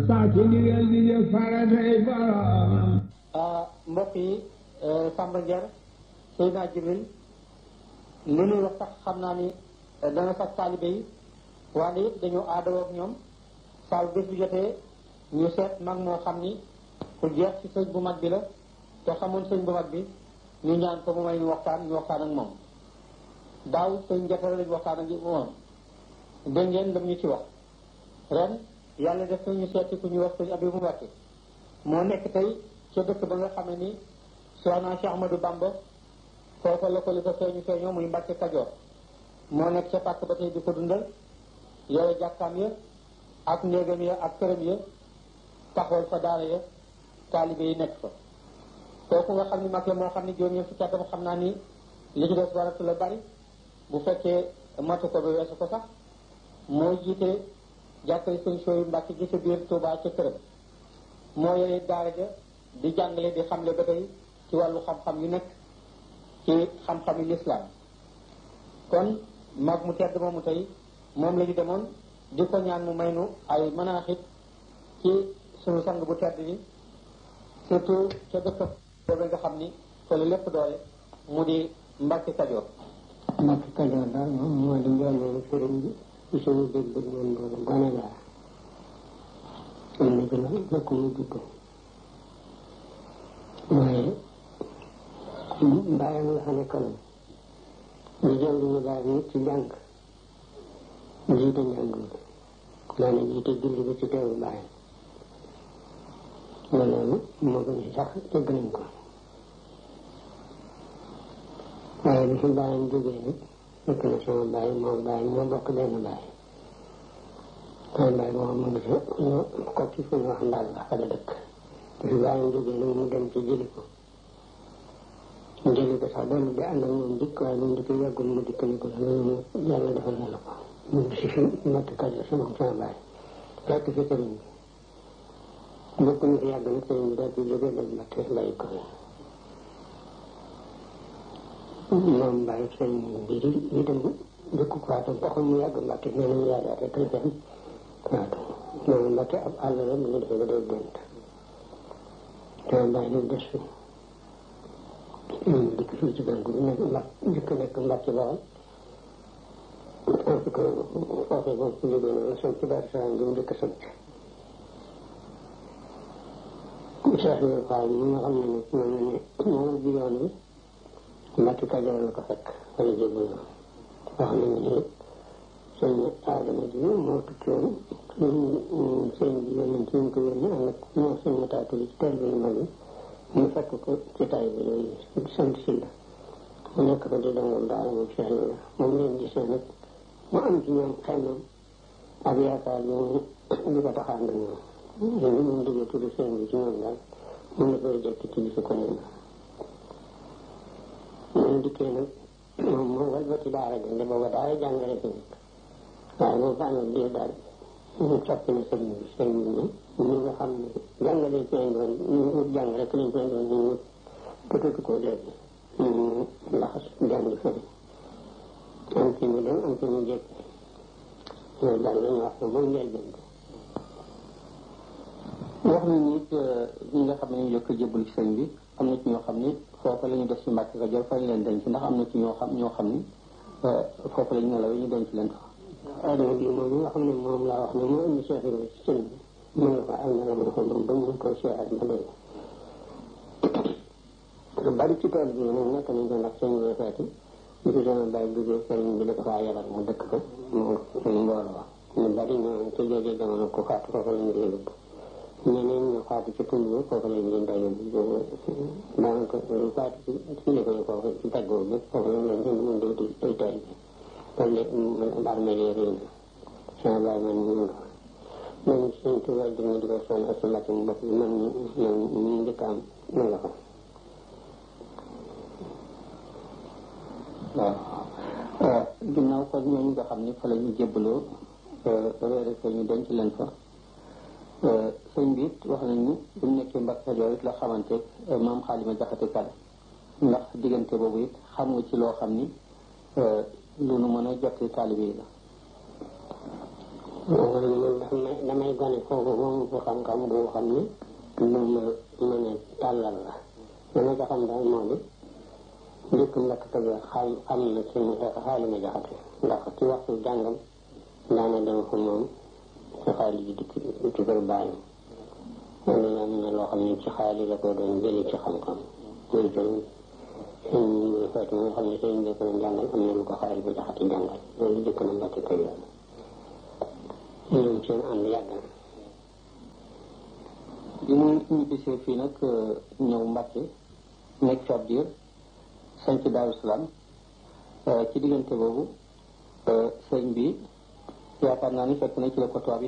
sax ci ndigal di jëf faratay boroomam mbokk yi Samba Ndier Seydina Jibril li ñuy wax sax xam naa ni dana sax taalibe yi waaye it dañu aadawoo ak ñoom saa bu bés bu jotee ñu seet mag moo xam ni ku jeex ci sëñ bu mag bi la te xamoon sëñ bu mag bi ñu ñaan ko mu may ñu waxtaan ñu waxtaan ak moom daaw sëñ jotale lañu waxtaan ak moom dégg ngeen lam ñu ci wax ren yàlla def na ñu seeti ku ñu wax sëñ Abibu Mbàkke moo nekk tey ca dëkk ba nga xamee ni Soxna Cheikh Ahmadou Bamba foofa la ko li ko feeñu feeñoo muy Mbàkke Kajoor moo nekk ca pàkk ba tey di ko dundal yore jàkkaam ya ak néegam ya ak këram ya taxawal fa daara ya taalibe yi nekk fa kooku nga xam ni mag la moo xam ni juróom-ñeent fukki atam xam naa ni li ci des waratu la bari bu fekkee matu ko ba weesu ko sax moo jiite jàkkale sëñ sooyu Mbàkke gi ca biir Tuubaa ca këram moo yore daara ja di jàngale di xamle ba tey ci wàllu xam-xam yu nekk ci xam-xami lislaam kon mag mu tedd moomu tey moom la ñu demoon di ko ñaan mu may nu ay manaaxit ci sunu sang bu tedd bi surtout ca dëkk boobu nga xam ni fa la lépp doole mu di Mbàkke Kajoor Mbàkke Kajoor daal moom moo di njëlbéenu sëriñ bi ci suñu dégg ñun boobu gone laa am na ci la fekk mu judd waaye bàyyam la fa nekkaloon di jël ñu bàyyi nit ci jàng jiite njàng mi maanaam jiite julli bi ci teewu bàyyam loolu moo gën si sax dégg nañ ko waaye bi fi bàyyam jógee nag fekk na sama bàyyi moom bàyyi ñoo bokk benn bàyyi sama bàyyi moom mu ngi fa ñoo ko ci fu ñu wax ndaal la fa la dëkk bi fi bàyyam jógee nag mu dem ci jëli ko jëli ko sax doon di ànd ak moom dikk waaye moom dikk yàggul mu dikk ni ko loolu yàlla defal na la ko mu ngi si fi Mbàkke Kajoor si moom sama bàyyi fekk fi sëriñ bi bokk ñu fi yàgg nag sëriñ bi daal di jógee dem Mbàkke bàyyi ko moom bàyyi sëriñ bi di di dem dëkk ko waatu taxul mu yàgg Mbàkke nee nañu yàlla rek la dem waatu moom Mbàkke ab àll la mu ngi defee ba day gént sama bàyyi nag des fi dikk fii ci gàncax gi nekk mbàkk dikk nekk mbàkk bawal parce que foofee moom su jógee noonu sant ci Daaru Salaam gi mu dëkk sant Cheikh Ibrahima Fall mi nga xam ne nag moom la ne moom ji yoon bi Mbàkke Kajoor la ko fekk wala jébul na wax nañu ne sëñ Adama ji moo tukki woon sëñ bi yónni ci ñu ko yónni ànd ak ñoo sëñ mataatu ci teel bi mag yi mu fekk ko ci tay bi yooyu sant si la mu nekk fa di dongam daal moom Cheikh Ibrahima moom leen gisee nag mu am ci ñoom xel moom ak yaakaar yi di ko taxaan ak ñoom léegi moom diggee tudd sëñ bi ci ñoom daal mun na koy jekk ci gisu ko nee na ñu dikkee nag moom moo wal ba ci daara jënde booba daara jàngale fi nekk waaye moom fa amoon diir daal ñu soppi na sëñ bi sëñ bi ne ñi nga xam ne jàngale ci doon ñu wut jàng rek lañ koy doon ñu wut bëtatu ko léegi ñu laxas jàng fëri am ci mu dem am ci mu jekk loolu daal la ñu wax ne mooy njëlbeen bi wax nañu it ñi nga xam ne ñu jëkk jébbalu ci sëñ bi am na ci ñoo xam ni foofa la ñu def ci Mbàkke Kajoor fa ñu leen denc ndax am na ci ñoo xam ñoo xam ni foofa la ñu nelawee ñu denc leen fa adama bi moom nga xam ne moom laa wax ne moo indi Cheikh Ibrahima ci sëñ bi mu nga fa am na la ma ko ba ñu ko seeral ba léegi lu bari ci tool bi nag nekk nañ ko ndax sëñ bi feeti ñu ko sama bàyyi duggee sëriñ bi da ko faa yebal mu dëkk ko mu mbooloo ñu bari ñoo ci jooju jamono ku faatu foofu lañ leen yóbbu ñeneen ñu faatu ci tund bi foofu lañ leen day yóbbu daanaka lu faatu ci ci liggéey foofu ci taggoo bi foofu lañ leen indi mun di ay tool bi kon léegi armeel yi réy na sama bàyyi man ñu nga man suñ tubaab di ñu di ko sonn ak mbàkk mu bopp man man ñu njëkk am ma nga fa waaw ginnaaw kon ñooñu nga xam ni fa la ñu jébbaloo réere ko ñu denc leen fa sëñ bi it wax nañu bu ñu nekkee Mbàkke Kajoor it la xamante maam Xaalima Jaxate Kala ndax diggante boobu it xam nga ci loo xam ni lu nu mën a jotti taalibe yi la man damay damay gone foofu moom bu xam-xam boo xam ne lu ma mën a tàllal la li ma ca xam daal moo di njëkk mbakk tëgg xam xam na ci xaali ma jaxate ndax ci waxtu jàngam daana dem fa moom ci xaali ji dikk ci kër bàyyam loolu am na loo xam ne ci xaali la ko doon jëlee ci xam-xam muy jël sëñ Fatou nga xam ne sëñ bi ko doon jàngal am na lu ko xaali ba jaxate jàngal loolu jëkk na mbakk tëgg ñoom seen ànd yàgg na bi mu ñibbisee fii nag ñëw Mbàkke nekk fi ab diir sanc Daaru Salaam ci diggante boobu sëñ bi yaakaar naa ni fekk na ci la ko tubaab yi